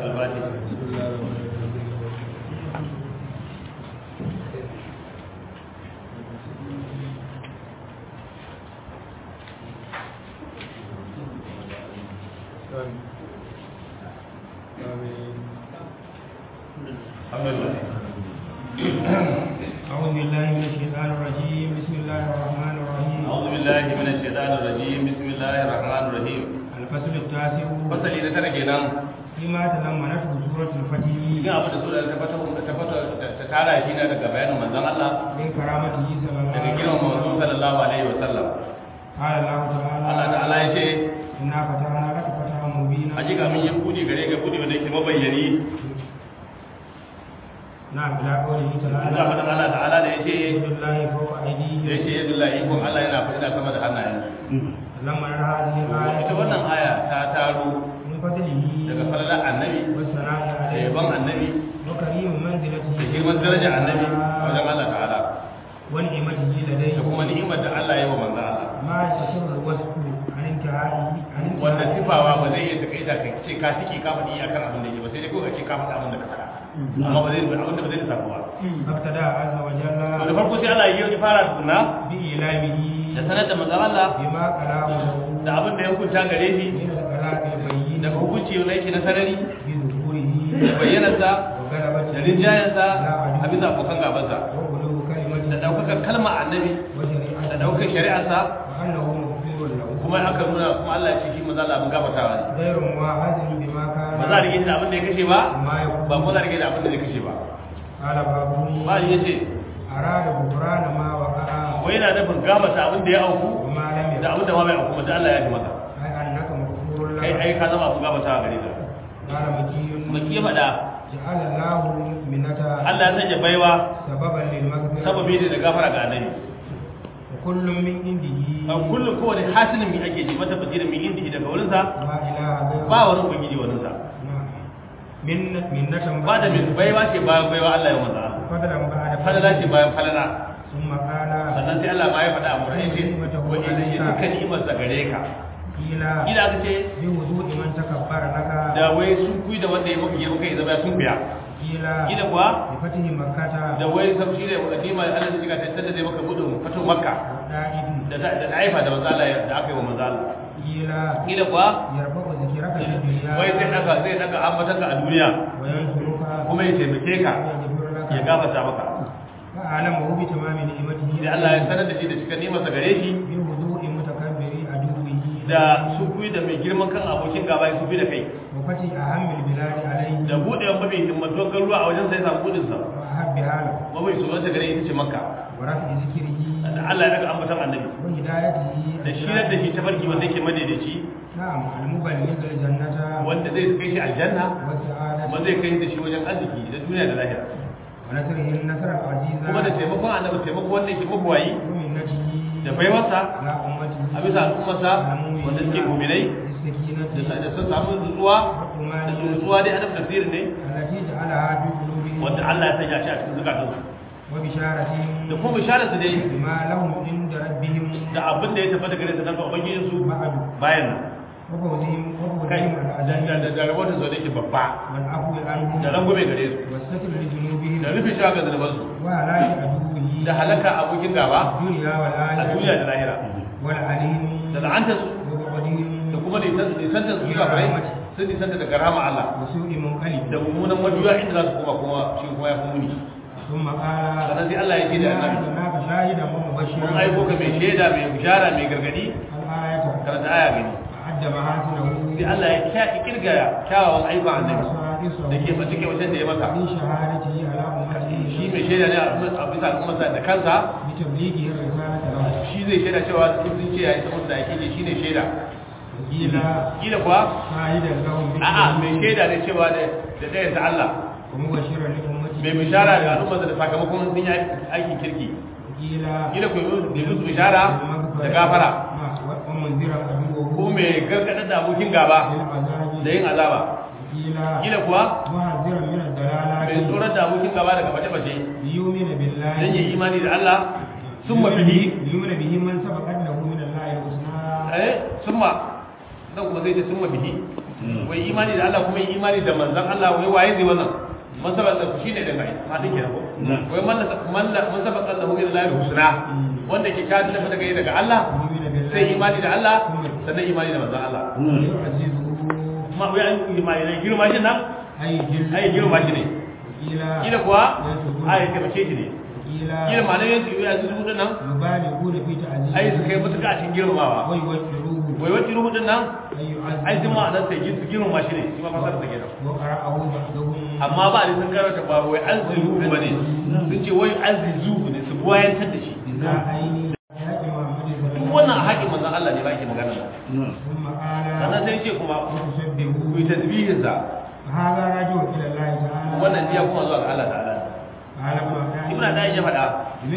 salatul fatiha alhamdulillah أعوذ بالله من الشيطان الرجيم بسم الله الرحمن الرحيم أعوذ بالله من الشيطان الرجيم بسم الله الرحمن الرحيم الفصل التاسع fasali na tara kenan فيما تضمنته سورة الفتح cikin abin da sura ta fata ta fata ta tara shi ne daga bayanin manzon Allah من كرامته صلى الله daga عليه girman manzon وسلم sallallahu alaihi wa sallam قال الله تعالى Allah ta'ala ya ce إنا فتحنا لك فتحا مبينا hakika mun yi kudi gare ga kudi wanda yake mabayyani نعم إلى قوله Allah تعالى fadan Allah ta'ala da yace يد الله فوق da أيديهم yace yadullahi ikon Allah yana fada sama da hannayen لما نرى هذه الآية ita wannan aya ta taro من فضله daga falalar annabi والثناء da عليه yaban annabi وكريم منزلته da girman darajar annabi a wajen Allah ta'ala ونعمته لديه da kuma ni'imar da Allah ya yi wa manzon Allah ما يستشر الوصف عن انتهائه عن wanda انتهائه sifawa ba zai iya takaita ka ce ka tike ka faɗi akan abin da yake ba sai dai ko ka ce ka faɗi abin da ka faɗa amma ba zai abin da ba zai lissafa ba فابتدى عز to da وجل farko sai Allah ya yi fara tukuna بإعلامه da sanar da manzon Allah بما كلامه da abin da ya hukunta gare shi من الكلام البين daga hukunci wanda yake na sarari بظهوره da bayyanarsa وغلبته da rinjayensa على a عدوه bisa abokan gabansa وغلو da كلمته ɗaukakar kalma annabi da وشريعته ɗaukar shari'arsa وأنه مغفور له kuma aka nuna kuma Allah ya ce shi manzon Allah abin gabatawa ne غير مواعظ بما كان ba za a rike da abin da ya kashe ba ما يكون ba kuma za a rike da abin da ya kashe ba قال بابوني ba ya ce أراد غفران ما وقع wai yana nufin gabata abin da ya auku وما لم da يكن abin da ma bai auku ba da Allah ya ji maka أي أنك مغفور kai له ai ka zama abin gabata a gare ka قال مكي baki ya faɗa جعل الله منة Allah ya sanya baiwa سببا للمغفرة sababi ne da gafara ga annabi وكل من عنده a kullum kowane hasinin mi ake ji mata basirin mi inda daga wurinsa لا إله غيره ba wani ubangiji wurinsa نعم. من منة ba da min baiwa ce bayan baiwa Allah ya maza فضلا بعد falala ce bayan falala ثم قال sannan sai Allah ma ya faɗa a murai ce wa idan ya duka ni'imar sa gare ka قيل ila aka ce بوضوء من تكبر لك da wai sun kuyi da wanda ya maka ya maka ya zama ya sun biya قيل ila kuwa بفتح مكة da wai sam shi ne wa nima Allah ya shiga tattar da zai maka gudun fito makka والدائد da da da haifa da manzo Allah da aka yi wa manzo Allah قيل ila kuwa يرفع ذكرك في الدنيا wai zai daga zai daga ambatan ka a duniya وينصرك kuma ya taimake ka ويغفر لك ya gafarta maka فأعلمه بتمام نعمته sai Allah ya sanar da shi da cikin nimarsa gare shi بوضوء متكبر عدوه da su kuyi da mai girman kan abokin gaba su bi da kai وفتح أهم البلاد عليه da buɗe mafi himmatuwar garuruwa a wajen sai samu gudunsa وأحبها له mafi tsoronsa gare ita ce makka ورفع ذكره da Allah ya daga ambatan annabi وهدايته da shirar da shi ta farki wanda yake madaidaici نعم المبلغ الجنة wanda zai kai shi aljanna والسعادة kuma zai kai da shi wajen arziki da duniya da lahira ونصره النصر العزيز kuma da taimakon annabi taimako wanda yake mabuwayi ومنته da baiwarsa على أمته a bisa al'ummarsa wanda suke muminai بالسكينة da sun samu nutsuwa da su nutsuwa dai adam tafsirin ne التي جعلها في قلوبهم wanda Allah ya sanya shi a cikin zukatansu وبشارتهم da kuma bisharar su dai بما لهم عند ربهم da abin da ya tabbata gare su daga ubangijin su بعد bayan nan وفوزهم kai وفوزهم da العزيز da da rabotin su da yake babba والعفو عنهم da rangume gare su والستر لذنوبهم da rufe shaga zunuban su وهلاك عدوه da halaka abokin gaba الدنيا a duniya والآخرة da lahira والعليم da la'antar su وبعدهم da kuma nisantar su kafirai sun nisanta daga rama Allah وسوء منقلب da mummunan majuya inda za su koma kuma shi kuma ya fi muni ثم قال sannan sai Allah ya ce da annabi أرسلناك شاهدا ومبشرا mun aiko ka mai shaida mai bishara mai gargadi الآية karanta aya gani أعد محاسنه sai Allah ya kya kirga kyawawan ayyukan annabi da ke mace ke wajen da ya maka من شهادته على أمته shi mai shaida ne a bisa al'ummarsa da kansa بتبليغه الرسالة له shi zai shaida cewa in sun ce yayi saboda da yake ne shine shaida وقيل kila kuwa شاهدا لهم a'a mai shaida ne cewa da da ɗayan ta Allah ومبشرا لأمته mai bishara da al'ummarsa da sakamakon sun yi aikin kirki وقيل kila ku yi musu bishara da gafara ومنذرا عدوه ko mai gargadar da abokin gaba بالعذاب da yin azaba وقيل kila kuwa محذرا من mai الضلالات tsoron da abokin gaba daga bace-bace ليؤمن بالله don yi imani da Allah sun mafi ليؤمن به من سبقت له من الله الحسنى eh sun ma nan kuma zai ce sun mafi wai imani da Allah kuma yi imani da manzon Allah wai waye zai wannan man sabaka da shi ne da mai ma din kenan ko wai man man man sabaka da hu ila husna wanda ke ka da daga daga Allah sai imani da Allah sannan imani da manzon Allah ma wai an imani da girma shi nan ai girma shi ne kila kuwa ai ke bace shi ne kila ma ne yanzu ya su zuwa nan ai su kai mutuka a cikin girmamawa wai wacce ruhu din nan ai sun ma'anar sai su girmama shi ne shi ma fasar da kenan amma ba da sun karanta ba wai an ziru ba ne sun ce wai an ziru ne su buwayantar da shi kuma wannan haƙin manzan Allah ne ba ake magana ba sannan sai ce kuma ku yi tasbihin sa wannan biya kuma zuwa ga Allah ta'ala ibn da ya faɗa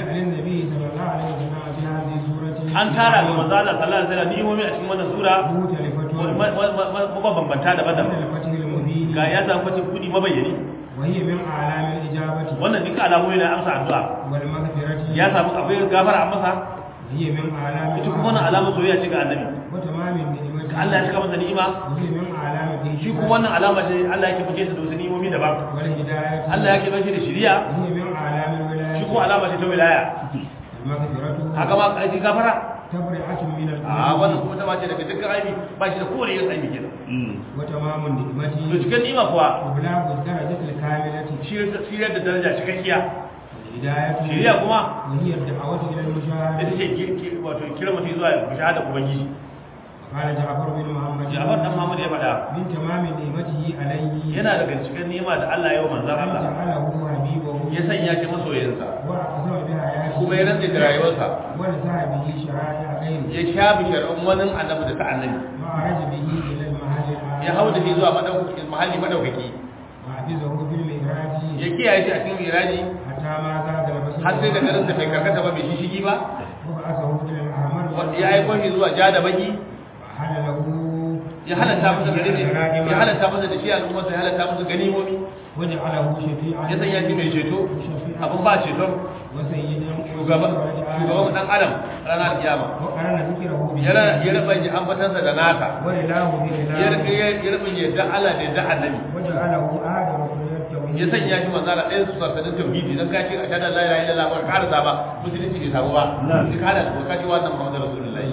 an tara ga manzo Allah sallallahu alaihi wasallam ni'imomi a cikin wannan sura mabambanta da badar ga ya samu facin kudi mabayyani وهي من أعلام الإجابة wannan duka alamomi na amsa addu'a والمغفرة ya samu akwai gafara an masa وهي من أعلام ita kuma wannan alamar soyayya ce ga annabi وتمام النعمة ga Allah ya cika masa ni'ima وهي من أعلام shi kuma wannan alama ce Allah yake fice da wasu ni'imomi daban والهداية Allah yake bace da shari'a وهي من أعلام shi الولاية kuma alama ce ta wilaya المغفرة haka ma kai gafara تبرئة من a wannan الذنوب kuma ta bace daga dukkan aibi ba shi da kowane irin aibi kenan وتمام النعمة to cikin ni'ima kuwa وبلاغ الدرجة الكاملة shiryar da daraja cikakkiya الهداية shari'a kuma وهي الدعوة إلى ita المشاهدة ce ki- ki- wato kira mutum zuwa shahada ubangiji قال جعفر بن محمد Jafar dan Muhammad ya faɗa من تمام نعمته عليه yana daga cikin ni'ima da Allah ya yi wa manzon أن Allah جعله حبيبه ya sanya shi masoyinsa وأقسم بحياته kuma ya rantsa da rayuwarsa ونزع به شرائع غيره ya shafi shar'un wani annabi da ta annabi وعرج به إلى المحل الأعلى ya hau da shi zuwa madaukakin mahalli madaukaki وحفظه في المعراج ya kiyaye shi a cikin miraji حتى ما زاد البصر har sai da garinsa bai karkata ba bai shishigi ba وبعثه إلى الأحمر wanda ya aiko shi zuwa ja da baki وحل له ya halatta masa gare ne ya halatta masa da shi al'ummarsa ya halatta masa ganimomi وجعله شفيعا ya sanya shi mai ceto وشفيعا abin ba ceton وسيدا shugaban shugaban dan adam ranar kiyama وقرن ذكره به ya ra- ya raba ji ambatansa da naka وإله ya بإله rika ya raba yadda Allah da yadda annabi وجعله آدم كل التوحيد ya sanya shi manzo Allah ɗayan su sassanin tauhidi dan ka ce a tada la ilaha illallah ba ka da ba musulunci bai samu ba sai ka da ka ce wannan Muhammadu rasulullahi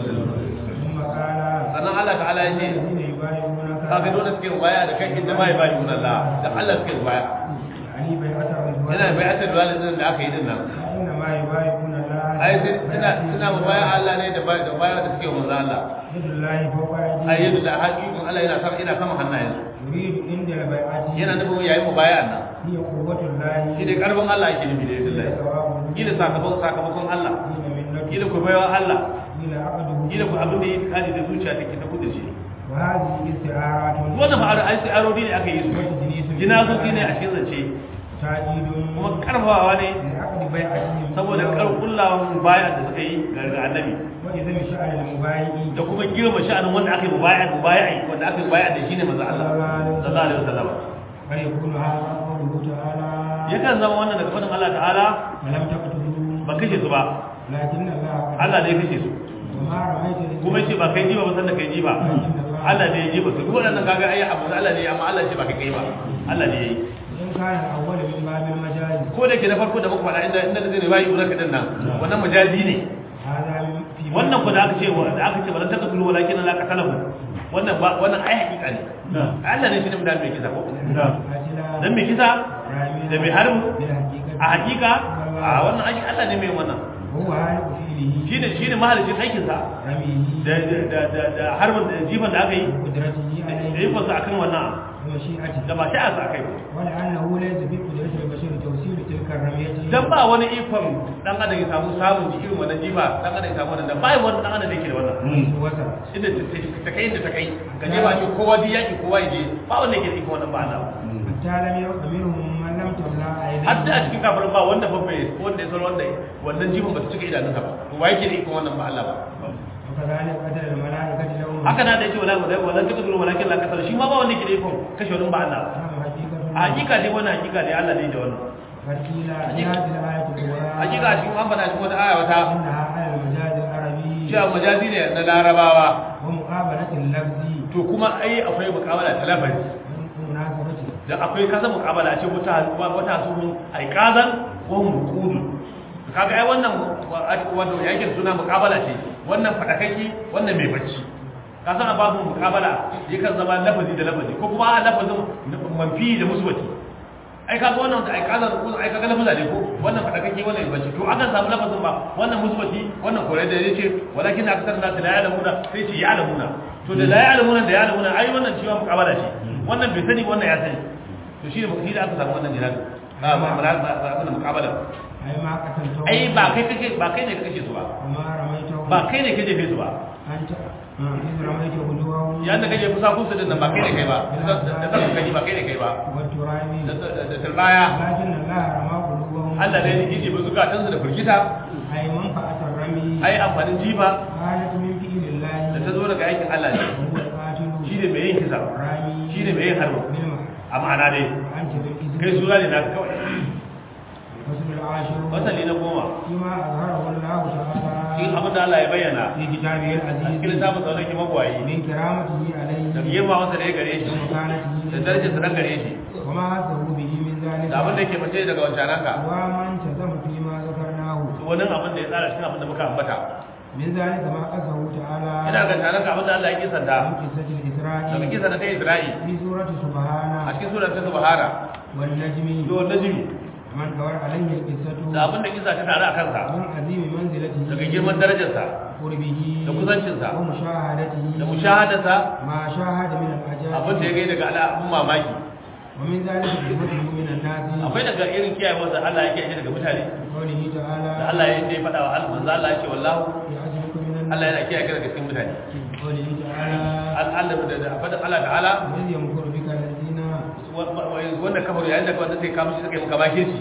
ثم قال sannan Allah ta'ala ya ce الذين يبايعونك kaga dole suke waya da kai inda ma ya bani Allah da Allah suke waya يعني بيعة الرضوان yana bai'atul walidin da aka yi din nan فإنما يبايعون الله ai sai suna suna mu baya Allah ne da baya da baya da suke manzo Allah يد الله فوق أيديهم ai yadda da haƙiƙin Allah yana sama yana sama hannayensu يريد عند البيعة yana nufin yayin mu baya nan هي قوة الله shi ne karfin Allah yake nufi da yadda Allah ثوابه kila sakamakon sakamakon Allah حين منته kila ku baiwa Allah إلى عقده kila ku abin da yake kani da zuciya take ta kudu shi وهذه استعارات wannan fa ai sai arodi ne aka yi su وتجنيس jinazoci ne a cikin zance تأكيد kuma karfawa ne لعقد بيعتهم saboda karkullawan baya da suka yi ga annabi وإذا شأن المبايعين da kuma girma sha'anin wanda aka yi mubaya mubaya wanda aka yi mubaya da shine manzo Allah sallallahu alaihi wasallam فيكون هذا قوله تعالى yakan zama wannan daga fadin Allah ta'ala فلم تقتلوا ba kashe su ba لكن الله قتل Allah ne ya kashe su وما رميت إذ kuma yace ba kai ji ba san da kai ji ba Allah ne ya ji ba su duk waɗannan kaga ai abu Allah ne amma Allah ce ba kai kai ba Allah ne ya yi إن كان الأول من باب المجاز ko da ke na farko da muka faɗa inda inda zai ne bayi uraka din nan wannan majazi ne هذا من- في wannan ko da aka ce da aka ce balan takasulu walakin la qatalahu wannan ba wannan ai hakika ne Allah ne shi ne mudan mai kisa ko قاتلا dan mai kisa رامي da mai harbu بالحقيقة a hakika a wannan ai Allah ne mai wannan وهو هالك فعله shine shine mahalicin aikin sa رميه da da da da harbin da jifan da aka yi وقدرته da عليه ikon sa akan wannan ومشيئته da ba sai a sa kai ba ولأنه ليس في قدرة البشر توصيل تلك الرمية dan ba wani ikon dan adam ya samu samun ji irin wannan jiba dan adam ya samu wannan da ba wani dan adam da yake da wannan وسط inda ta- ta kai inda ta kai ka je ba ce kowa duk yaki kowa ya je ba wanda yake da ikon wannan ba Allah حتى لم يبق منهم من لم تملأ har da a عينيه cikin kafirin ba wanda fa bai wanda ya san wanda wannan jibin ba su cika idanunsa ba to wa yake da ikon wannan ba Allah ba وكذلك قتل الملائكة لهم haka na da yake wala wala wala taka duru walakin la kasar shi ma ba wanda yake da ikon kashe wani ba Allah ba نعم حقيقة a hakika dai wannan hakika dai Allah ne da wannan فقيل في هذه الآية الأولى hakika a cikin an faɗa cikin wata aya wata إنها على المجاز العربي shi a majazi ne na larabawa ومقابلة اللفظ to kuma ai akwai muqabala ta lafazi والمناسبة da akwai kasa muqabala ce wata wata su aikazan ko muqudu kaga ai wannan wato yake suna muqabala ce wannan fadakaki wannan mai bacci ka san babu muqabala yakan zama lafazi da lafazi ko kuma a lafazin manfi da musbati ai kaga wannan da aikazan ko ai kaga lafaza ne ko wannan fadakaki wannan mai bacci to akan samu lafazin ba wannan musbati wannan kore da yace walakin akthar nas la ya'lamuna sai ce ya'lamuna to da la ya'lamuna da ya'lamuna ai wannan cewa muqabala ce wannan bai sani wannan ya sani to shi ne da aka samu wannan jihadi ba ba ba ba ba muqabala أي ما قتلته ai ba kai kake ba kai ne kake su ba وما رميته ba kai ne kake fe su ba أنت إذ رميت هدوه yanda kake fusa kusa din nan ba kai ne kai ba da ta kai ba kai ne kai ba والتراب da da turbaya لكن الله رمى قلوبهم Allah ne yake ji zukatan su da firgita أي منفعة الرمي ai amfanin jifa كانت من فعل الله da ta zo daga aikin Allah ne وهو القاتل shi ne mai yin kisa الرامي shi ne mai yin harba بالمعنى a ma'ana dai وأنت بالإذن kai sura ne na kawai فصل العاشر wasali na goma فيما أظهره الله cikin تعالى abin da Allah ya bayyana في كتابه a cikin العزيز littafin sa wanda ke magwayi من كرامته da عليه girma masa da ya gare shi ومكانته da darajar sa gare shi وما حثه به من ذلك da abin da yake fice daga wancananka ومن تزم فيما ذكرناه wani abin da ya tsara cikin abin da muka ambata من ذلك ما قصه تعالى ina ga taranka abin da Allah ya kisanta من قصة da الإسراء kisa na ta Isra'i في سورة a سبحانه cikin surar ta Subhana والنجم do najmi من دور عليه القصة da abin da kisa ta tare a kansa من عظيم منزلته daga girman darajarsa قربه da kusancinsa ومشاهدته da mushahadarsa ما شاهد من abin da ya العجائب gai daga al'abun mamaki ومن ذلك صفته من الناس akwai daga irin kiyaye wanda Allah yake yi daga mutane قوله تعالى da Allah ya yi faɗa wa Allah manzo Allah ya ce wallahu يعزمكم من الناس Allah yana kiyaye ka daga cikin mutane قوله تعالى Allah da da faɗin Allah ta'ala وإذ يمكر بك الذين wanda kafar yayin da wanda sai kamushi suka yi maka bakin shi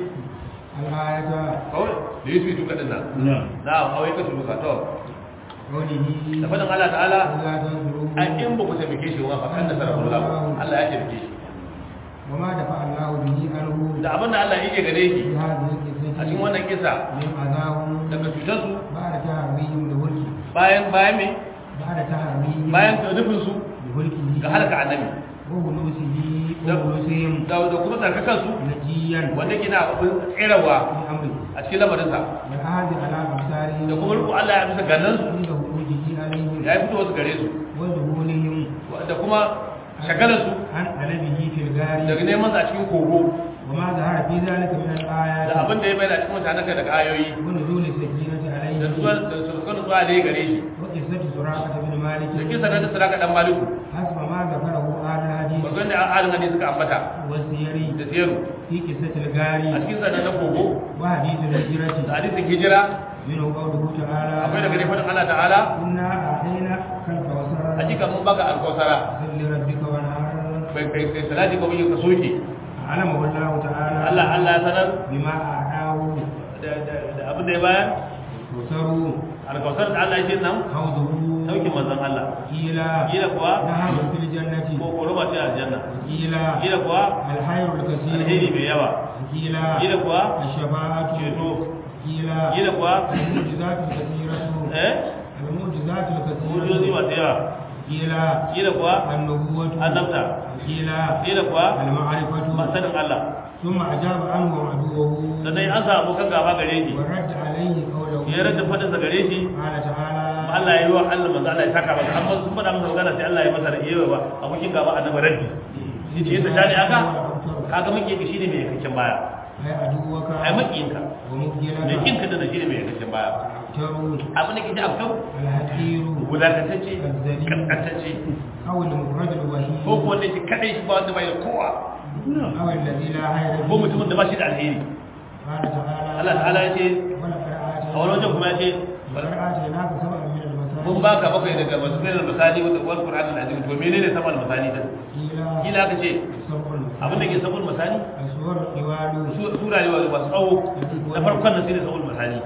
الآية kawai da yi su duka din nan na kawai ka tuka to قوله da faɗin Allah ta'ala ألا تنصروه an in ba ku taimake shi ba fa kan da sarrafa Allah Allah ya taimake shi وما دفع الله به عنه da abin da Allah yake gare shi في هذه a cikin القصة wannan kisa من أذاهم daga cutar su بعد تهريهم لهلكه bayan bayan me بعد تهريهم bayan nufin su لهلكه ga halaka annabi وهلوسه وهلوسهم da da kuma tsarkakan su نجيا wanda kina abin tsirawa في أمره a cikin lamarin sa والعهد على أبصارهم da kuma ruku Allah ya bisa gannan su عند خروجه عليهم ya fito wasu gare su وذهولهم da kuma shagalar su عن طلبه في الغار daga neman sa a cikin kogo وما ظهر في ذلك من da الآيات abin da ya bayyana cikin mutanen daga ayoyi ونزول السكينة da عليه zuwa da sukan zuwa da ya gare shi وقصة سراقة بن مالك da kisa na da saraka dan maliku حسب ما ذكره آل الحديث bazan da alin hadisi suka ambata والسير da siyaru في قصة الغار a cikin sa na kogo وحديث da الهجرة hadisin hijira منه قوله تعالى akwai daga ne fadin Allah ta'ala إنا أعطينا الكوثر hakika mun baka alkausara صل لربك وانهار bai kai kai salati ko yin ka soke علمه الله تعالى Allah Allah ya sanar بما أعطاه da da da abin da ya bayar الكوثر alkausar da Allah ya ce nan حوضه saukin manzon Allah قيل kila kuwa نهر في الجنة ko koroma ce aljanna قيل kila kuwa الخير الكثير alheri mai yawa قيل kila kuwa الشفاعة ceto قيل kila kuwa المعجزات الكثيرة eh المعجزات mujizozi الكثيرة masu yawa قيل kila kuwa النبوة annabta قيل kila kuwa المعرفة masanin Allah ثم أجاب عنه عدوه sannan an sa abokan gaba gare shi ورد عليه قوله ya rada fadin sa gare shi قال تعالى Allah ya yi wa Allah manzo Allah ya saka masa amma sun faɗa masa magana sai Allah ya masa yawa ba abokin gaba annabi raddi yace yadda shani aka kaga muke ka shine mai yankakken baya أي عدوك ai makiyinka mai ومبجلك kinka da shine mai yankakken baya ترون abin da kike afkau الحقير wulakantacce kaskantacce أو المفرد الوحيد ko ko wanda yake kadai shi ba wanda bai da kowa أو الذي لا خير ko mutumin da ba shi da alheri قال تعالى Allah ta'ala ya ce ولقد a wani wajen kuma ya ce ولقد آتيناك سبعا من المثاني mun baka bakwai daga masu mai misali wal Qur'an al-azim to menene saman misali din قيل kila aka ce سبع abin da ke sabon misali السور الطوال su- sura ne masu tsawo na farkon nan shine sabon misali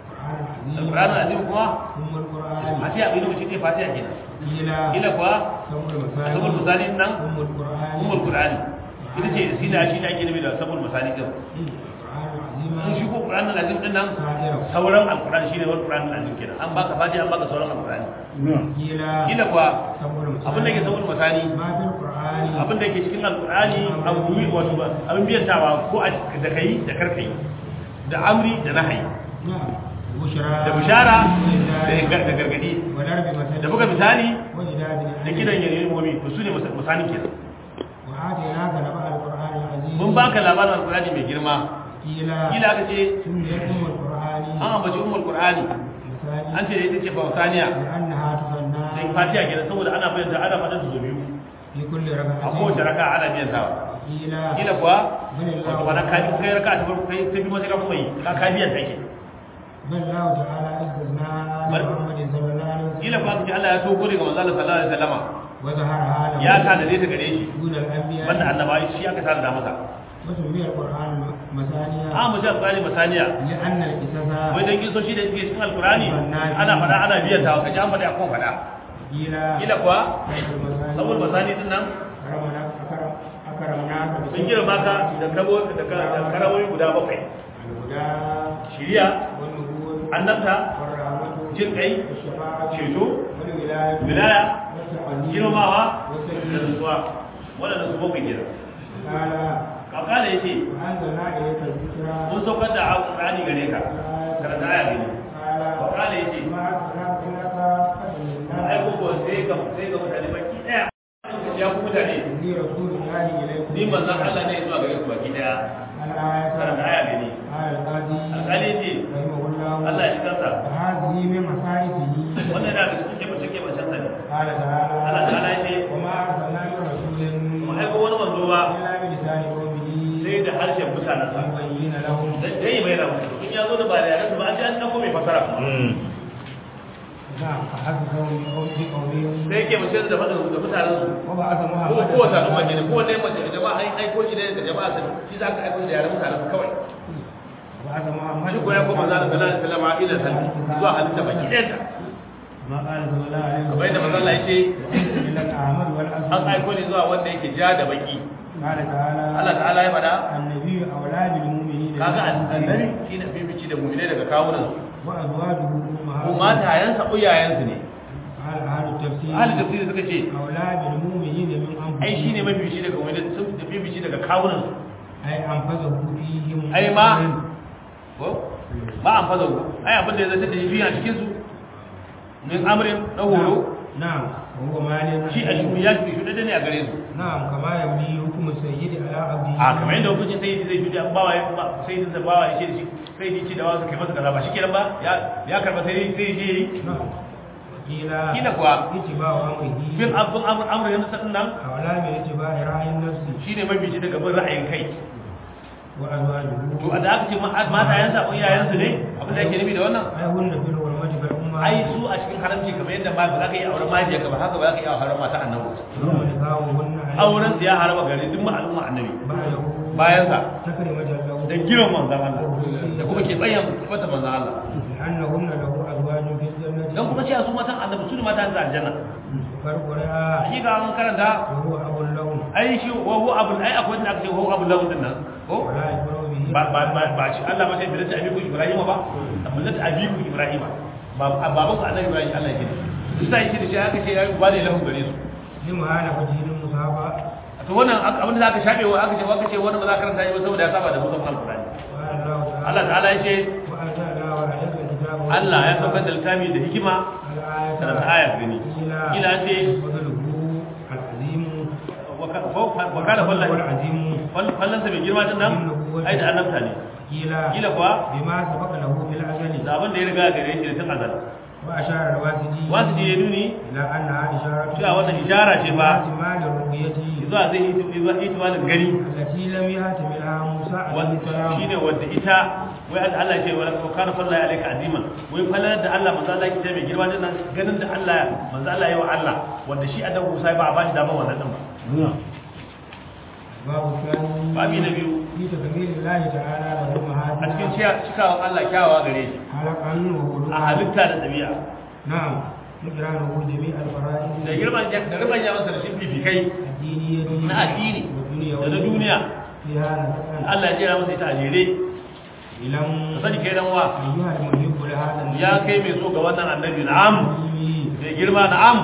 القرآن al-Qur'an العظيم al-azim kuma ثم القرآن fatiha bai rubuce ne fatiha kenan قيل kila kuwa سبع sabon المثاني misali nan ثم القرآن ummul Qur'ani ita ce shi da shi da ake nufi da sabon misali din القرآن العظيم in shi ko qur'an al-azim din nan سائره sauran alqur'ani shine wal qur'an al-azim kenan an baka fatiha an baka sauran alqur'ani قيل kila kuwa سبع abin da ke المثاني sauran masani ما في القرآن abin da ke cikin alqur'ani abu biyu wato ba abin biyantawa ko a da kai da karkai da amri da nahyi نعم بشرى da bishara وإنذار da da gargadi وضرب مثل da buga misali وإجاد da kidan yayin mu'min to sune misalin kenan وآتيناك نبأ القرآن العزيز mun baka labarin alqur'ani mai girma قيل kila aka ce سميت أم القرآن an ambaci ummul qur'ani مثاني an ce da ita ce fausaniya لأنها تغنى da fatiha kenan saboda ana bayan da ana faɗin su biyu في كل a kowace ركعة raka ana biyan sawa قيل kila kuwa بل wato الله wani kaji kai raka ta farko kai ta biyu sai ka kuma yi ka ka biyan take بل الله تعالى استثنى بل- محمد صلى الله عليه kila وسلم kuwa aka ce Allah ya so gode ga manzo Allah sallallahu alaihi wasallama وظهرها له ya tanade ta gare shi دون الأنبياء banda annabawa shi aka tanada masa وسمي القرآن مثانيا an mu sha qur'ani masaniya لأن القصص wai dan kisoshi da suke cikin alqur'ani ana faɗa ana biyan ta kaji an faɗa akan faɗa قيل kila kuwa المثاني saboda masani din nan أكرمنا أكرم أكرمناك sun girma ka da kabo da ka- da karawoyi guda bakwai الهدى shiriya والنبوة annabta والرحمة jin kai والشفاعة ceto والولاية wilaya والتعليم girmamawa da والتكليم nutsuwa waɗanda su bakwai kenan قال kakala ya ce وأنزلنا إليك الذكرى mun saukar da alƙur'ani gare ka karanta aya gani قال kakala ya ce ما أرسلناك إلا كافة mun aiko للناس ko sai ga sai ga mutane baki ɗaya ya ku mutane إني رسول الله إليكم ni manzon Allah ne zuwa gare ku baki ɗaya الآية karanta aya gani قال القاضي alƙali ya ce رحمه الله Allah ya kansa وهذه من مصارفه wannan yana da cikin kebace kebacen sa ne قال Allah تعالى ta'ala ya ce وما أرسلنا من رسول mun aiko wani manzo ba إلا بلسان قومه sai da harshen mutanen sa ليبين لهم dan dai bai da musu in ya zo da ba da yaran ba an ji an dauko mai fasara kuma نعم فحسبهم بقومهم sai yake mace da faɗin da mutanen su وبعث ko محمد kowace al'umma ne ko wanne mace da jama'a ai aiko shi ne da jama'a sai shi za ka aiko shi da yaran mutanen su kawai وبعث محمد shi ko ya koma zalin sallallahu alaihi wasallam ila san zuwa halitta baki ɗayan ta ما قال صلى الله عليه kamar yadda manzo Allah yake إلا الأعمال والأسود an aiko ne zuwa wanda yake ja da baki قال تعالى Allah ta'ala ya faɗa النبي أولى بالمؤمنين kaga من annabi أنفسهم shi da bibici da mu'mine daga kawunan su وأزواجه ko أمهاتهم matayensa uyayensu ne قال أهل التفسير ahli tafsiri suka ce أولى بالمؤمنين من أنفسهم ai shine mabibici daga mu'mine sun da bibici daga kawunan su أي أنفسه فيهم ai ma ko ba an fazo ai abin da ya zata da shi a cikin su min amrin na horo نعم وهو مال shi a shi ya shi da ne a gare su نعم كما يبني حكم السيد على عبده a kamar yadda hukuncin sai zai shi an bawa ya ba sai da bawa ya ce da shi sai ya ce da wasu kai masa kaza ba shikenan ba ya ya karba sai sai ya yi نعم قيل kila kuwa اتباع أمره bin abun amr amr yana sadin nan أولى من اتباع رأي النفس shine mabici daga bin ra'ayin kai وأزواجه to da aka ce mata yansa ko iyayensu ne abin da yake nufi da wannan أي هن في الحرمة كالأمة ai su a cikin haramci kamar yadda ma ba za ka yi auren majiyarka ba haka ba za ka yi auren mata annabi ثم نكاحهن عليه auren su ya haraba gare duk al'umma annabi بعده bayan sa تكرمة له da giran manzon Allah da kuma ke bayan fata manzon Allah لأنهن له أزواج في الجنة dan kuma cewa su matan annabi su ne matan da aljanna فرق رأى shi ga an karanta وهو أب لهم ai shi wa hu abul ai akwai wanda aka ce hu abul lahu din nan ko ولا يكبر به ba ba ba ba shi Allah ba sai bilata abiku Ibrahim ba bilata abiku Ibrahim ba baban ku annabi Ibrahim Allah yake shi sai yake da shi aka ce ya ba ne lahu gare su لمهانفته المصابة to wannan abin da aka shafe wa aka ce aka ce wannan ba za ka karanta shi ba saboda ya saba da mutum alqur'ani قال الله تعالى Allah ta'ala ya ce وأنزلنا عليك الكتاب Allah ya saukar da littafi da hikima الآية karanta aya gani kila ce فضله العظيم wa kana fallan والعظيم fallansa mai girma din nan ai da annabta ne قيل kila kuwa بما سبق له في الأزل da abin da ya riga gare shi da tun azal وأشار الواسدي wasu je ya nuni إلى أنها إشارة cewa wannan ishara ce ba احتمال الرؤية zuwa zai yi itimalin gani التي لم يهتملها موسى عليه السلام shi ne wadda ita wai an Allah ce wala ko kana falla ya alaika azima wai fallar da Allah manzo Allah yake mai girma din nan ganin da Allah manzo Allah yayi wa Allah wanda shi annabi Musa ba a bashi dama wannan din ba باب الثاني babi na biyu في تكبير الله تعالى له a cikin مهاتنا ciya- cikawan Allah kyawawa gare shi خلقا a وخلقا halitta da ɗabi'a نعم مجرانه جميع الفرائض da girman da girman ya masa da shi fifikai الدينية na addini والدنيا da na duniya فيها نسأل Allah ya jera masa ita a jere إلم ka sani kai dan wa أيها المحب لهذا النبي ya kai mai so ga wannan annabi na'am mai girma na'am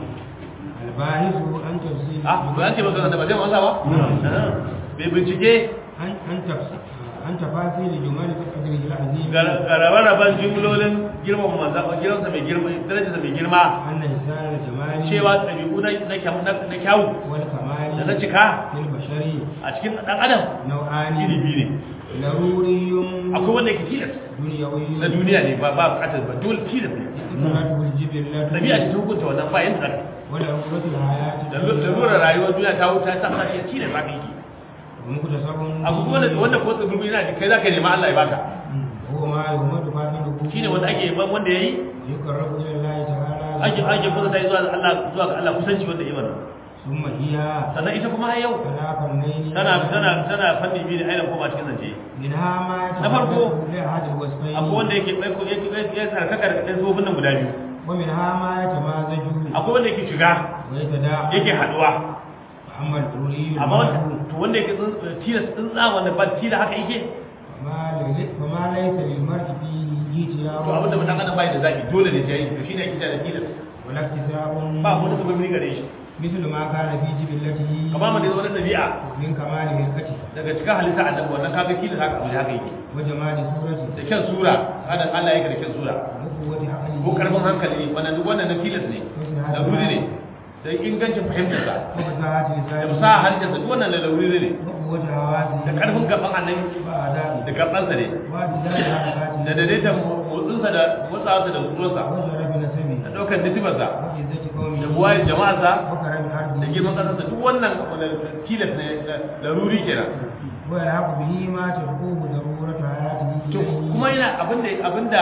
الباحث عن تفسير ah ba an ce ba da ba zai masa ba Ah, mai bincike عن عن تفسير عن تفاصيل جمال قدره العظيم garabe-raben jimlolin girman manzan girmansa mai girma darajarsa mai girma أن إنسان الجمال cewa ɗabi'u na na kyau- na- na kyawu والكمال da na cika في البشر a cikin ɗan adam نوعان iri biyu ne ضروري akwai wanda yake tilas دنيوي na duniya ne ba ba bukatar ba dole tilas ne اقترته الجبلة ɗabi'a ce ta hukunta wannan bayan da zaka ولعقوبة الحياة da lu- da lura rayuwar duniya ta wuta ta sa shi tilas za ka yi ومكتسب abu kuma wanda wanda ko tsibiru yana da kai za ka nema Allah ya baka هو ما يهمد فاعله shine wanda ake ban wanda yayi يقرب إلى الله تعالى ake ake kusa ta zuwa ga Allah zuwa ga Allah kusanci wanda yayi wannan ثم هي sannan ita kuma har yau على فنين tana tana tana fanni biyu da ainihin koma cikin zance منها ما Na farko, يتعلق بأحد الوصفين akwai wanda yake ɗauko yake yake sarkaka da ɗan tsofin nan guda biyu ومنها ما يتمازج akwai wanda yake shiga ويتداعى yake haɗuwa فأما الضروري amma wanda المعروف to wanda yake tsin- tilas tsintsa wanda ba tila haka yake فما لل- فما ليس للمرء فيه اجتياز to abinda mutum adam bai da zaɓi dole ne sai to shine ake da tilas ولا اكتساب ba wani sabon gare shi مثل ما كان في جبلته kamar mu da wani ɗabi'a من كمال هيئته daga cikin halitta annabi wannan kaga tilas haka abu haka yake وجمال صورته da kyan sura adam Allah yake da kyan sura وقوة عقله ko karfin hankali wannan duk wannan na tilas ne da ruri ne da ingancin fahimtarsa وفصاحة da لسانه musa harshensa duk wannan da ruri ne وقوة حواسه da karfin gaban annabi وآدابه da gabansa ne واعتدال حركاته da daidaitan motsinsa da motsawarsa da kusurarsa وشرف نسبه da ɗaukar nisibarsa وعزة قومه da buwayar jama'arsa وكرم da عرضه girman ƙasarsa duk wannan wanda tilas ne da ruri kenan ويلحق به ما تدعوه ضرورة حياته to إليه kuma yana abinda abinda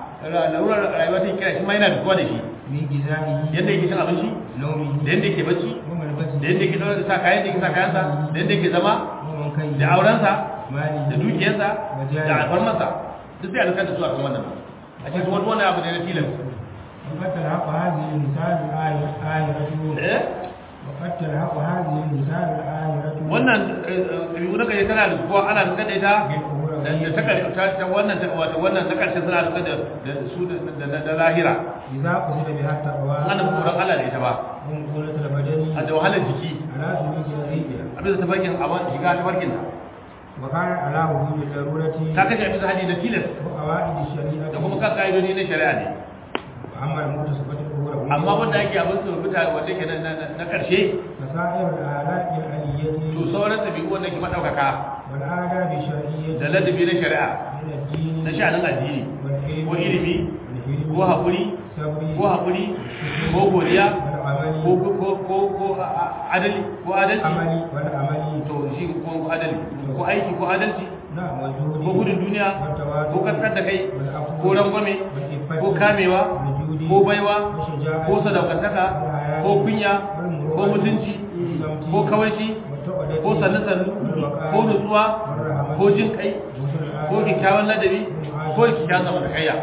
larurar rayuwa ta kira shi ma yana da da shi من غذائه yadda yake cin abinci نومه da yadda yake bacci وملبسه da yadda yake ɗaukar sa kayan da yake sa kayansa da yadda yake zama ومنكره da aurensa ماله da dukiyarsa da alfarmarsa duk sai a rikar da su a kan wannan a cikin wani wani abu ne na tilas وقد تلحق هذه المثال الآية آية eh وقد تلحق هذه المثال الآية wannan ɗabi'u na kaje tana da kuwa ana da kada ita da da ta kare ta ta wannan ta wato wannan ta karshe suna da kada da su da da da lahira إذا قصد بها التقوى ana tsoron Allah da ita ba ومقولة البدن a da wahalar jiki على سلوك طريقها a bisa tafarkin a wani shiga tafarkin ta وكان على وجود الضرورة ta kashe a bisa hadi na tilas وقواعد الشريعة da kuma kan ka'idodi na shari'a ne وأما المتصفة الأخرى amma wanda ake abin su rubuta wanda ke na- na na karshe فسائر الآلات to العلية sauran ɗabi'u wanda ke maɗaukaka والآداب الشرعية da ladabi na shari'a من الدين na sha'anin addini والعلم ko ilimi والحلم ko haƙuri والصبر ko haƙuri ko godiya والعمل ko ko ko ko a- a- adali ko adalci العمل والعمل to shi ko adali ko aiki ko adalci نعم والجهد ko gudun duniya والتواضع ko kaskar da kai والعفو ko rangwame والعفة ko kamewa والجود ko baiwa والشجاعة ko sadaukantaka والحياة ko kunya والمروءة ko mutunci والصمت ko kawaici والتقوى ko sannu-sannu ko nutsuwa ko jin kai ko kyakkyawan ladabi ko kyakkyawan zamantakayya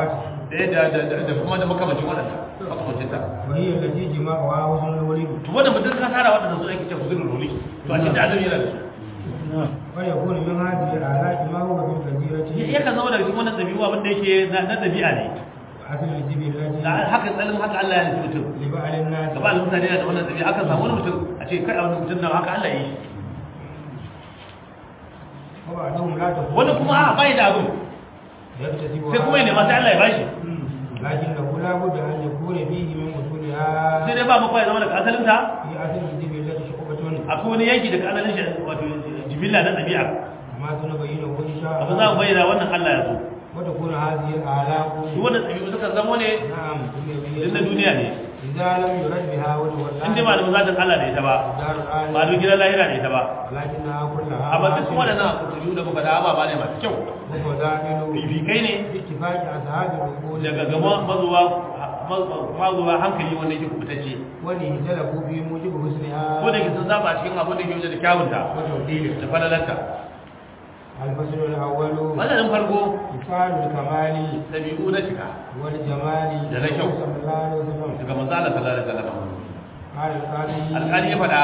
da yadda da da- da kuma da makamacin waɗanda makamacin ta وهي التي جماعها حسن الولد to wannan mutum ka tara waɗanda su ake cewa zurul ruli to a cikin da azumi yana da su ويكون من هذه الآلات ما هو في الكثيرة yakan zama daga cikin wannan ɗabi'u abin da yake na na ɗabi'a ne حسن الجبلة da haka tsalin haka Allah ya nufi mutum لبعض الناس gaba da mutane da wannan ɗabi'a aka samu wani mutum a ce kai a wani mutum nan haka Allah ya yi shi وبعضهم لا تكون wani kuma a bai da abin يكتسب sai kuma ya nema sai Allah ya bashi لكنه لا بد أن يكون فيه من أصولها sai dai ba maka ya zama daga asalinta في أصل الجبلة شعبة akwai wani yanki daga asalin shi wato jibilla na ɗabi'a ما سنبينه إن شاء abu za mu الله bayyana wannan Allah ya so وتكون هذه الآلاف shi wannan ɗabi'u suka zamo ne نعم din na duniya ne إذا لم يرد بها وتولى in dai ba da zatin Allah da ita ba دار ba da الآية gidan lahira da ita ba ولكنها كلها amma duk باطلة waɗannan ɗabi'u da muka da ababa ne masu kyau وفضائل fifikai ne باتفاق أصحاب العقول daga gaba mazuwa mazuwa hankali wanda yake kubutacce wani talabu bi mujibu husniha ko da ke sun zaba a cikin abin da ke wajen da kyawunta wa tawdil da falalarta al-fasl al-awwal mazanin farko ifal al-kamali ɗabi'u na cika wal jamali Da na kyau. sallallahu alaihi wasallam daga manzo Allah sallallahu alaihi wasallam qala al-qadi alƙali ya faɗa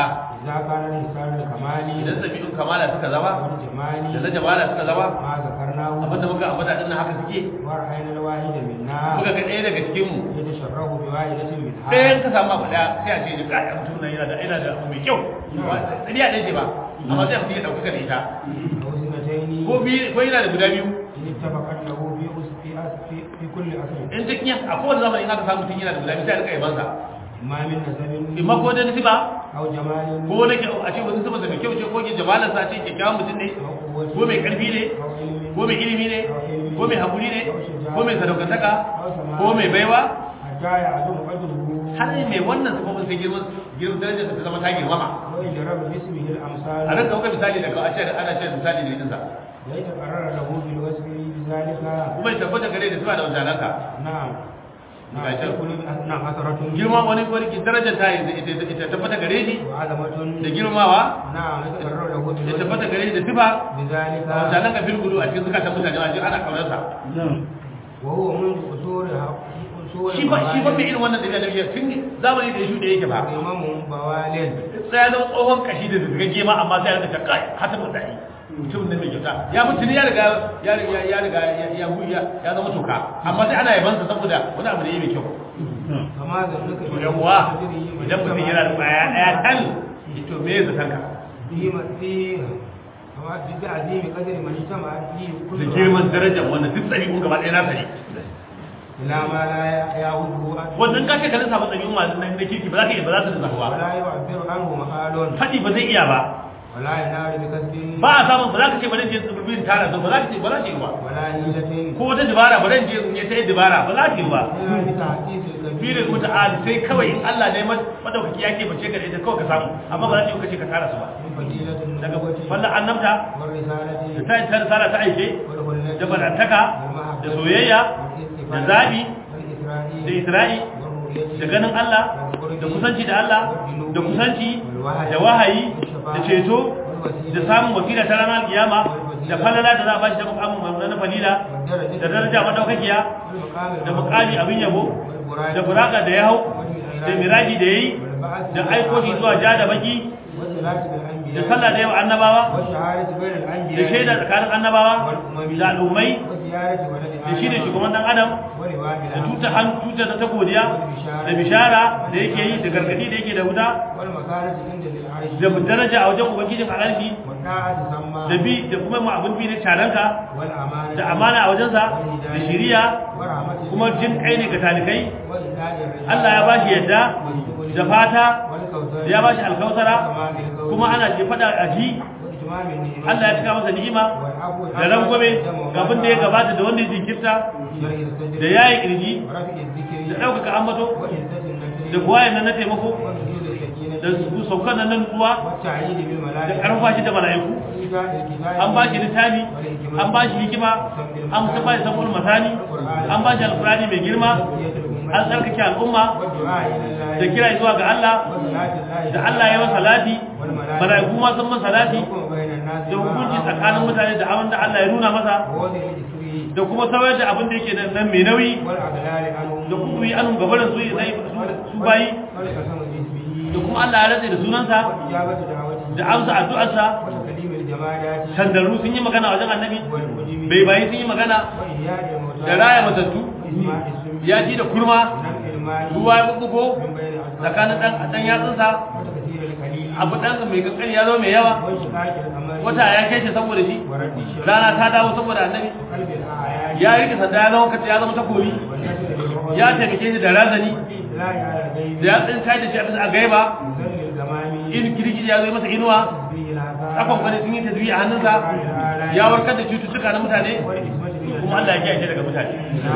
إذا كان الإنسان الكمالي idan ɗabi'un kamala suka zama والجمال da na jamala suka zama ما ذكرناه abinda muka ambata din nan haka suke ورأينا الواحد منا muka ga ɗaya daga cikin mu يتشرف بواحدة منها ɗayan ka samu abu ɗaya sai a ce da ƙa'ya mutum nan yana da yana da abu mai kyau tsariya ɗaya ce ba amma sai mutum ya ɗauka da ita أو سنتين ko biyu ko yana da guda biyu إن اتفقت له في أس- في أس- في في كل أصل in ta kiyan a kowane zamani in aka samu mutum yana da guda biyu sai a rika yabansa إما من نسب imma ko da nasiba أو جمال ko na kyau a ce wani sama da mai kyau ce ko ke jamalarsa a ce kyakkyawan mutum ne أو قوة ko mai ƙarfi ne أو علم ko mai ilimi ne ko mai haƙuri ne ko mai sadaukantaka أو سماع ko mai baiwa حتى يعظم قدره har mai wannan sifofin sai girman girman darajar ta zama ta girmama ويجرب باسمه a الأمثال nan kauka misali daga a ce ana ce misali da idansa ويتقرر له بالوصف بذلك kuma ya tabbata gare da sifa da wancananka نعم نعم Ga can. تكون نعم أثرة girma wani wani darajar ta yi ita ita tabbata gare shi وعظمة da girmawa نعم يتقرر له ya بالوصف tabbata gare shi da sifa بذلك da wancananka fil gudu a cikin zukatan mutane a cikin ana kaunarsa وهو منذ أصولها أصول shi ba shi ba mai irin wannan dabi'a da biyar tun zamani da ya shuɗe yake ba إمام بوالد sai ya zama tsohon kashi da zirgage ma amma sai ya rika kai hasan mutane mutum ne mai kyauta ya mutu ne ya riga ya riga ya riga ya ya ya ya zama toka amma sai ana yabansa saboda wani abu da yake mai kyau فما ذلك to yawwa idan mutum yana da baya daya tal to me ya zatan ka في في كما في تعظيم قدر من اجتمع فيه كل da girman darajar wannan duk tsari kun gaba ɗaya na sani إلى ما لا يعوده wannan ka ce ka lissafa tsari ma na kirki ba za ka iya ba za ta lissafa ba ولا يعبر عنه مقال faɗi ba zai iya ba ولا ينال بكسب ba a samun ba za ka ce ba zan je tsibirin tara su ba za ka ce ba za ka yi ba ولا هيلة ko wata dabara ba zan je in yi ta yi dabara ba za ka yi ba إلا بتحقيق الكبير birin muta'ali sai kawai in Allah ne madaukaki yake bace ka da ita kawai ka samu amma ba za ka yi kace ka tara su ba من فضيلة daga النبوة wannan annabta والرسالة da ta ta risala ta aike والخلة da barantaka da soyayya da zabi والإسرائيل da isra'i والرؤية da ganin Allah da kusanci da Allah da kusanci da wahayi da ceto da samun wasila ta ranar kiyama da falala da za a bashi da mukamin na falila da daraja madaukakiya da mukami abin yabo da buraka da ya hau da miraji da yayi da aiko shi zuwa ja da baki da sallah da yawa annabawa da shaida tsakanin annabawa da al'ummai da shi ne shugaban dan adam da tuta han tuta ta godiya da bishara da yake yi da gargadi da yake da wuta da daraja a wajen ubangijin alalfi da bi da kuma mu abin bi na taranka da amana a wajensa da shiriya kuma jin kai ne ga talikai Allah ya bashi yadda da fata ya bashi alkausara kuma ana ce fada a ji Allah ya cika masa ni'ima da rangwame ga abin da ya gabata da wanda ya jinkirta da yayi kirji da ɗaukaka ambato da buwayen nan na taimako da su saukan nan na nutsuwa da ƙarfa shi da mala'iku an ba shi littafi an ba shi hikima an ta ba shi sabon masani an ba shi alkurani mai girma an tsarkake al'umma da kira zuwa ga Allah da Allah ya masa salati mala'iku ma sun masa salati da hukunci tsakanin mutane da abin da Allah ya nuna masa da kuma saurar da abin da yake nan mai nauyi da kuma yi anun gabarin su su bayi da kuma Allah ya rantsa da sunansa da amsa addu'arsa sandarru sun yi magana wajen annabi bai bayi sun yi magana da raya matattu ya ji da kurma ruwa ya bubbugo tsakanin dan dan yatsunsa abu dan mai kankani ya zo mai yawa wata ya kai shi saboda shi rana ta dawo saboda annabi ya rike sanda ya zama kace ya zama takobi ya taimake shi da razani da ya tsin kai da shi a bisa a gaiba in kirki ya zo masa inuwa tsakon kwani sun yi tasbih a hannunsa ya warkar da cututtuka na mutane kuma Allah ya kiyaye daga mutane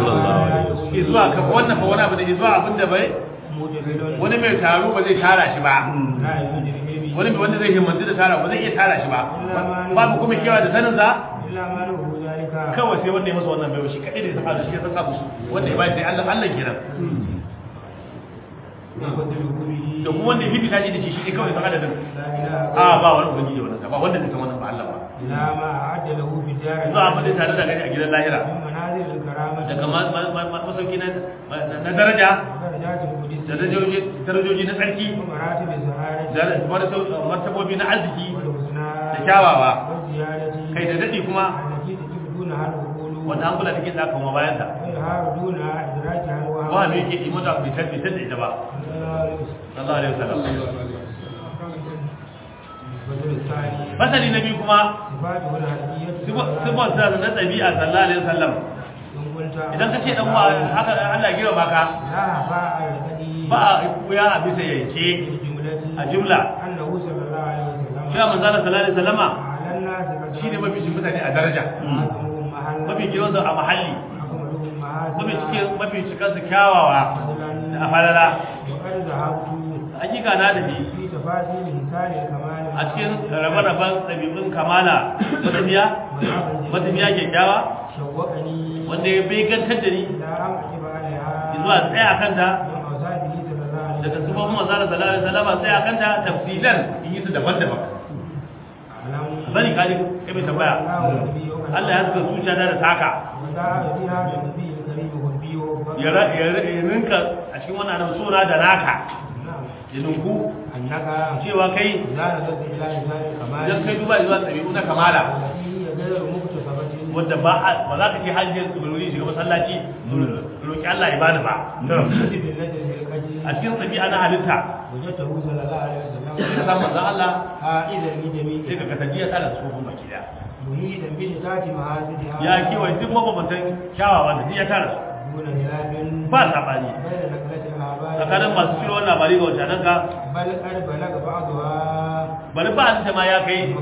izuwa ka wannan fa wani abu da izuwa abin da bai wani mai taro ba zai tara shi ba wani mai wanda zai himmantu da tara ba zai iya tara shi ba babu kuma kewa da sanin sa kawai sai wanda ya masa wannan bai shi kadai da ya saka da shi ya saka musu wanda ya bai sai Allah Allah kenan da kuma wanda ya fifita shi da shi shi ne kawai san adadin a ba wani ubangiji wannan ba wanda zai san wannan ba Allah ba diyar zuwa abin da tare da gani a gidan lahira min manazil al-karamati daga ma- ma- ma- ma- masauki na na daraja darajatul qudus da darajoji darajoji na tsarki wa maratib az-zaharati da martau- martabobi na arziki wal husna da kyawawa wa ziyadati kai da daɗi kuma allati tajibuna hal uqulu wanda an kula da kin tsaka kuma bayan ta wa yaharuduna idraki hal wa ba me yake yi mata bai tar bai tar da ita ba sallallahu alaihi wasallam بدل الثاني fasali na biyu kuma صفاته الهدية sifar sa na ɗabi'a sallallahu alaihi wasallam إن قلت idan ka ce dan wa haka Allah gina baka لا باع الهدي ba a kuya a bisa yanke الجملة a jumla أنه صلى الله عليه وسلم cewa manzo Allah sallallahu alaihi wasallama على الناس قد shine mafi shi mutane a daraja أعظمهم محلا mafi girman a mahalli أكملهم mafi محاسنا cikin mafi cikin su kyawawa da فضلا afalala وقد ذهبت hakika na da shi في تفاصيل مثال الكمال a cikin rabe-raben ɗabi'un kamala matafiya matafiya kyakkyawa شوقني wanda ya begantar da ni إلى أن أجب عليها zuwa tsaya a kanta من أوصافه صلى الله عليه daga وسلم sufofin manzara sallallahu alaihi wasallam tsaya a kanta tafsilan in yi su daban-daban أعلم bani kaji kai mai tambaya Allah ya saka zuciya da taka وذهب فيها النبي الكريم والبي ya ra- ya ra- ya rinka a cikin wannan annabi sura da naka نعم ya ninku أنك cewa kai إذا نظرت إلى إنسان الكمال idan kai duba zuwa ɗabi'u na kamala التي هي غير مكتسبة wadda ba a ba za ka ce hajjiyar tsibirin shiga masallaci roƙi Allah ya bani ba في بالنجم القديم a cikin ɗabi'a na halitta وجدته صلى الله عليه sai ka وسلم samu manzon Allah عائدا sai لجميع ka kasance ya tsara tsofin baki daya مريدا بشتات محاسنها ya kewaye duk mabambantan kyawawa da ya tara su دون خلاف ba saɓani بين نقلة الآباء tsakanin masu ciro wannan labari ga wancan ka بل قد بلغ بعضها bari ba a ma ya kai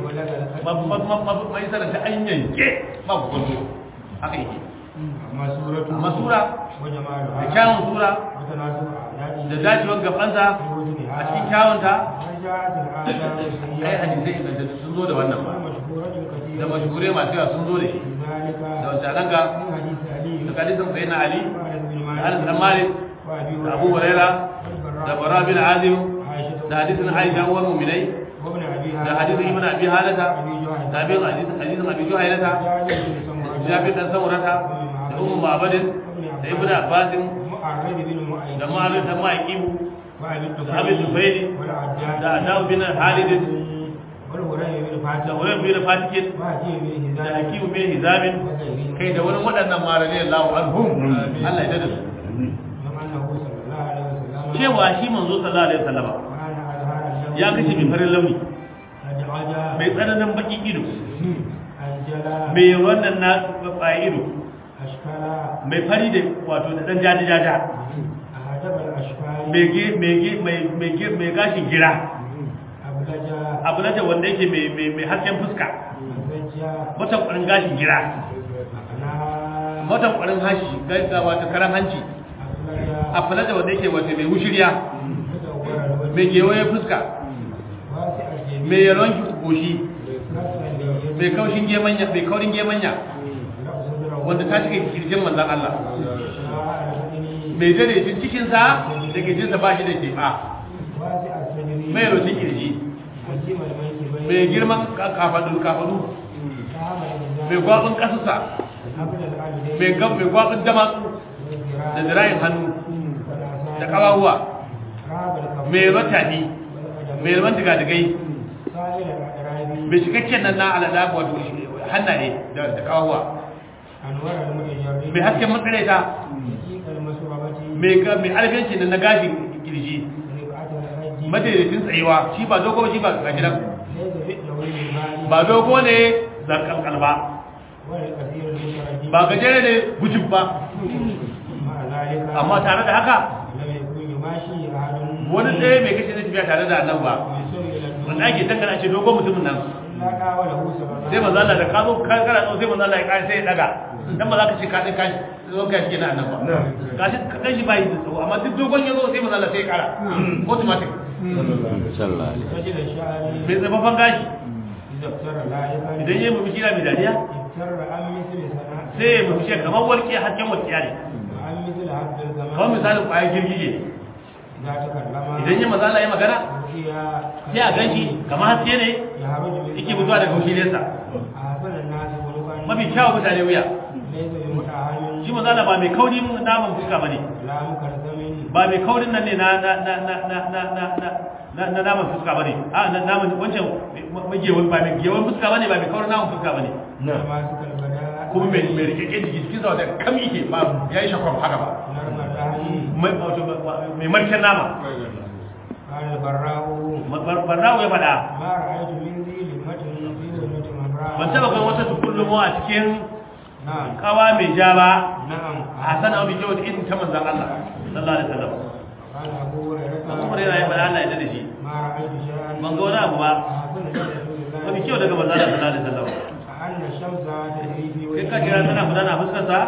مبلغ mai sanar ta an yanke ba ku kwanto haka yake أما سورة amma sura da وجمالها kyawun sura وتناسب da أعدادها dacewar gabansa a cikin kyawunta رجعت الآثار ai السيئة hadisai ingantattu sun zo da wannan ba والمشهورة da الكثيرة mashuhure masu yawa sun zo da shi ذلك da wancan ka من حديث علي da kadisin sai na ali وأنس بن da anas dan مالك malik وأبي da abu huraira da bara bin azim عائشة da hadisin aisha uwar mu'minai وابن أبي da hadisin ibn abi halata أبي da جهل bin hadisin hadisin abi juhailata da jabir dan samurata da ummu ma'badin da ibn abbasin معرض بن معين da ma'arin dan ma'iqibu وأبي da abin tufaili والعجاج da adawu bin halid والهرير بن da فاتح wurin bin fatikin وحكيم بن da هزام hakimu bin hizamin وغيرهم kai da wani waɗannan marane Allahu anhum Allah ya dada su من أنه صلى الله عليه وسلم cewa shi manzo sallallahu alaihi wasallam كان أظهر اللون ya kashe mai farin launi أدعجا mai tsananin baki ido أنجلا mai wannan na tsaye ido أشكالا mai fari da wato da dan jaji jaja أهدب الأشكال mai ge mai ge mai mai ge mai gashin gira أبلجا abu na wanda yake mai mai mai hasken fuska أزجا watan ƙwarin gashin gira أقناها watan ƙwarin hashi ga wato karan hanci أفلجا a fara da wanda yake wato mai wushiriya مدور الوجه mai gewaye fuska واسع الجبين mai yalon goshi كسر اليد mai kaushin gemanya mai kaurin gemanya لا صدره wanda ta shiga kirjin manzon Allah شراء البدن mai daidaitun cikinsa da kirjinsa ba shi da keɓa واسع الصدر mai rotun kirji عجيم المنكبين mai girman kafadu kafadu فهم mai الإنسان gwabin ƙasusa قبل العبدين mai gab mai gwabin damatsu والذراع da zirayin hannu والأعصاب da ƙawahuwa راب الكف mai ratani والقدم mai raman digadigai سائر الأقراب mai cikakken nan na alada wato hannaye da da ƙawahuwa أنوار المتجرد mai hasken matsalaita دقيق المسوبة mai ga mai alfiyanci nan na gashin kirji رفعة الحج madaidaitun tsayuwa shi ba dogo ba shi ba gashi nan ليس في الدورين المالي ba dogo ne zarkalkal ba ولا الكثير المتردد ba gajere ne gujib ba مع ذلك amma tare da haka لم يكن يماشي أحد wani ɗaya mai kashe na tafiya tare da annan ba يسر إلى الدنيا wanda ake dangana ce dogon mutumin nan إلا قاوله صلى الله sai manzo Allah da ka zo ka kana zo sai manzo Allah ya kai sai ya daga dan ba za ka ce ka dai kai zo ka shi kenan nan ba ka shi ka kai shi bai da tsawo amma duk dogon ya zo sai manzo Allah sai ya kara automatic رجل الشعر mai tsafafan gashi إذا افتر لاحقا idan yayi murmushi na mai dariya افتر عن مثل سنة sai ya murmushi kamar walƙi hasken walƙiya ne وعن مثل حد kamar الزمان misalin ƙwayar girgije إذا تكلم idan ya manzo Allah ya magana رؤيا sai a ganshi kamar haske ne يهب يخرج من yake fitowa daga wushiriyarsa أحسن الناس خلقا mafi kyawun mutane wuya ليس بمتعامل shi manzo Allah ba mai kaurin naman fuska bane لا مكرثم ba mai kaurin nan ne na na na na na na na na na na naman fuska bane a na naman wancan magewan ba mai gewan fuska bane ba mai kaurin naman fuska bane ماسك البداء kuma mai mai rike jiki cikin sa da kam yake ba yayi shakon haka ba نرم الرهي mai wato mai marken nama قال البراء barrawo ya faɗa ما رأيت من ذي لمة في ذمة امرأة ban taba kai wata tukullumo a cikin نعم kawa mai ja ba نعم hasana mai kyau da irin ta manzon Allah sallallahu alaihi wasallam قال أبو هريرة Abu Hurairah ya faɗa Allah ya dade shi ما رأيت شيئا ban ga wani abu ba أحسن من رسول الله mafi kyau daga manzon Allah sallallahu alaihi wasallam كأن الشمس تجري في kai ka kira tana gudana a fuskar sa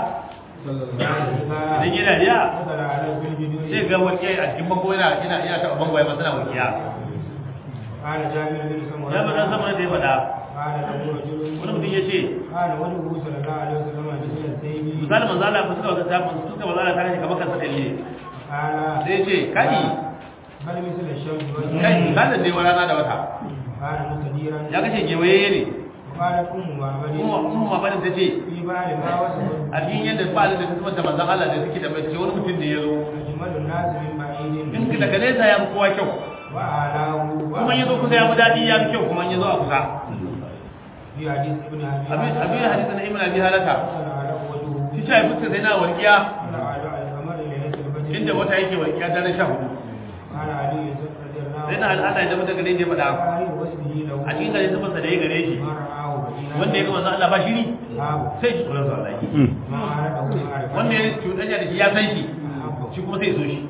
idan yana riya نزل على في الجدور sai ga walƙiya a cikin bango yana yana yana taɓa bango ya masana walƙiya قال جابر بن سمرة ya faɗa sama da ya faɗa قال له رجل wani mutum ya ce قال وجهه صلى الله عليه وسلم مثل السيف misalin manzo Allah fuskar wata ta fuskar manzo Allah ta kashe kamar kansa dalle قال sai ya ce kai بل مثل الشمس kai والقمر misalin dai wani rana da wata قال مستديرا ya kashe gewaye ne وقالت أم معبد kuma kuma mabarin ta ce في بعد ما وصف a cikin yadda ba da ta kuma da manzon Allah da suke da bai ce wani mutum da ya zo أجمل الناس من بعيد in daga nesa ya fi kowa kyau وأعلاه kuma ya zo kusa ya fi daɗi ya fi kyau kuma ya zo a kusa في حديث ابن أبي abin abin hadisi na ibn abi halata صلى على وجهه shi ta yi fuskar sai na warkiya صلى على القمر ليلة البدر inda wata yake warkiya daren sha hudu قال علي رضي الله sai na al'ada ya zama daga ne da ya faɗa قال وصفه له a cikin gare zubarsa da ya gare shi ما رآه بديلا wanda ya ga manzon Allah ba shiri أصحابه sai shi tsoron sa Allah ما عرفه معرفة wanda ya cuɗanya da shi ya san shi أحبه shi kuma sai ya so shi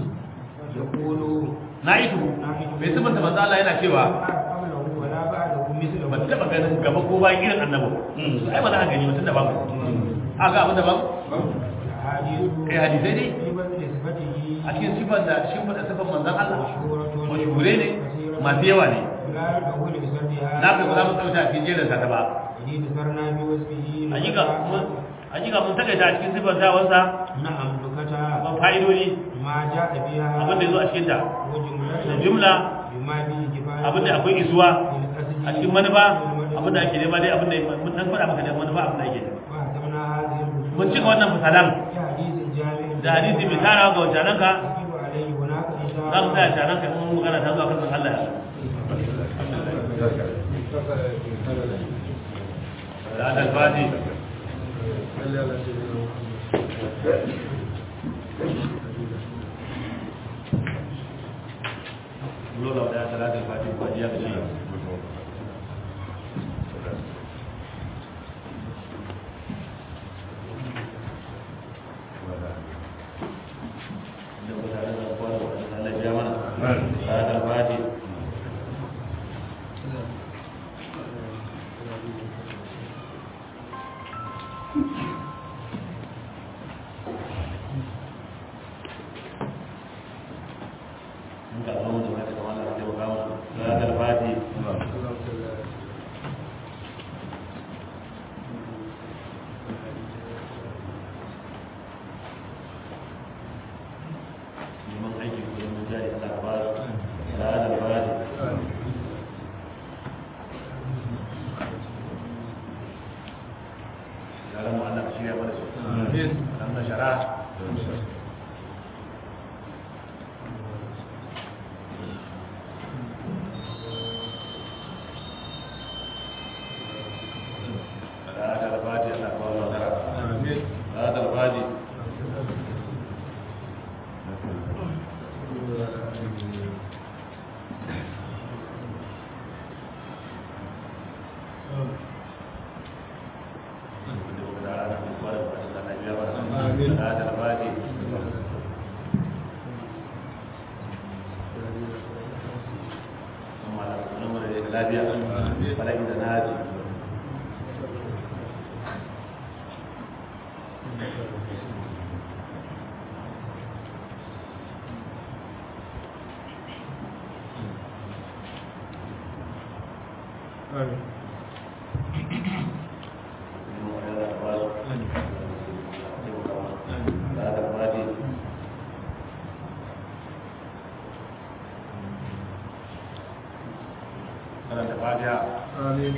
يقول na yi tuhu mai sifanta manzon Allah yana cewa أعرف قبله ولا بعده مثله ban taɓa ganin gaba ko bayan irin annabi ai ba za a gani mutum da ba a ga abin da ba الأحاديث kai hadisai ne في بدل صفته a cikin sifar da shi da sifar manzon Allah مشهورة mashuhure ne masu yawa ne لا يدخل بسردها na kai ba za mu tsauta a cikin jerin sa ta ba الذي ذكرنا بوصفه hakika mun hakika mun takaita a cikin sifar tawansa نعم نكتا ban fa'idodi ما جاء بها abin da ya zo a cikin ta da وجملة jumla بما به كفاية abin da akwai isuwa للقصد a cikin manufa abin da ake nema dai abin da mun dan faɗa maka da manufa abin da ake nema وهتمنا هذه الرسول mun cika wannan misalan في حديث جامع da hadisi mai tarawa ga wancananka يجب عليه هناك إن شاء za mu tsaya الله cananka in mun magana ta zuwa kan san Allah ya da alfati lola da salatul fati ba ya ce da mutane da kwaro da Allah ya mana salatul fati muka zo mu da kamar da ke ba mu salatul fati neman aiki ko neman jari Allah ka ba su salatul fati yaran mu Allah ka shirya mana su amin Allah shara salatul fati Allah ka ba mu nasara amin salatul fati Amin. Salatul fati kuma Allah ka nuna da lafiya falaki da naji Salatul fati karanta fati fatiha آمين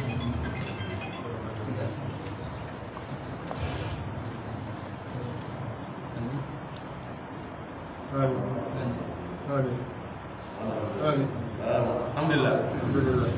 آمين آمين آمين alhamdulillah الحمد لله